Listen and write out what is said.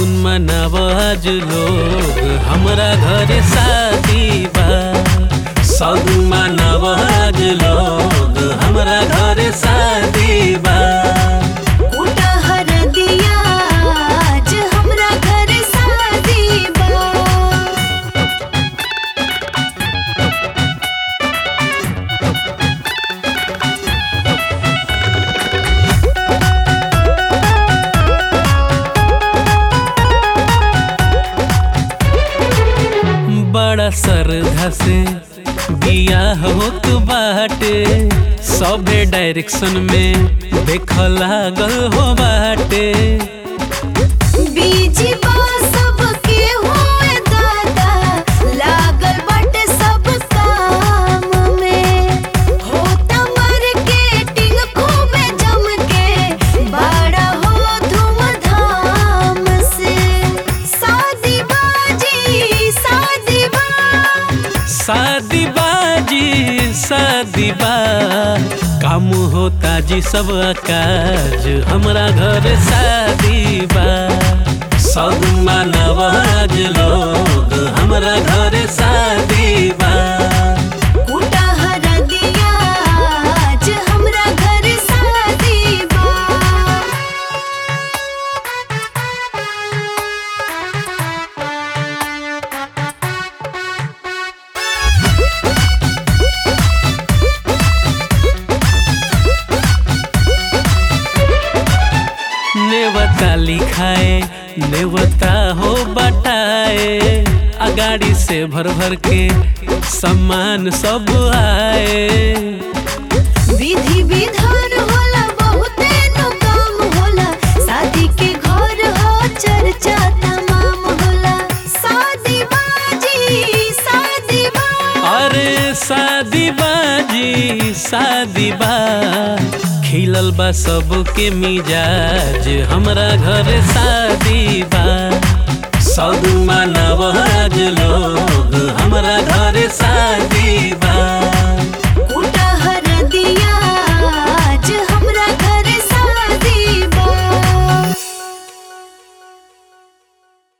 सगुन मनाव आज लोग हमरा घरे शादी बा सगुन मनाव आज लोग हमरा घरे शादी बा उठहर दिया आज हमरा घर शादी बा बड़ा श्रद्धा से बियाह होत बाटे सबे डायरेक्शन में देख लागल हो बाटे बीजी बा सबके होए दादा लागल बाटे सब काम में होता मार्केटिंग खूबे जम के बड़ा हो धूमधाम से शादी बाजी शादी बा शादी बाजी शादी बा काम होता जी सब काज हमरा घर शादी बा सब मानव आज लोग हमरा घर शादी बा उठहर दिया आज हमरा घर शादी बा नेवता लिखाए नेवता हो बटाए अगाड़ी से भर भर के सम्मान सब आए विधि विधान होला बहुते नु काम होला शादी के घर हो चर्चा तमाम होला शादी बाजी शादी बा अरे शादी बाजी शादी बा खिलल बा सबके मिजाज हमरा घर शादी बा सब मानव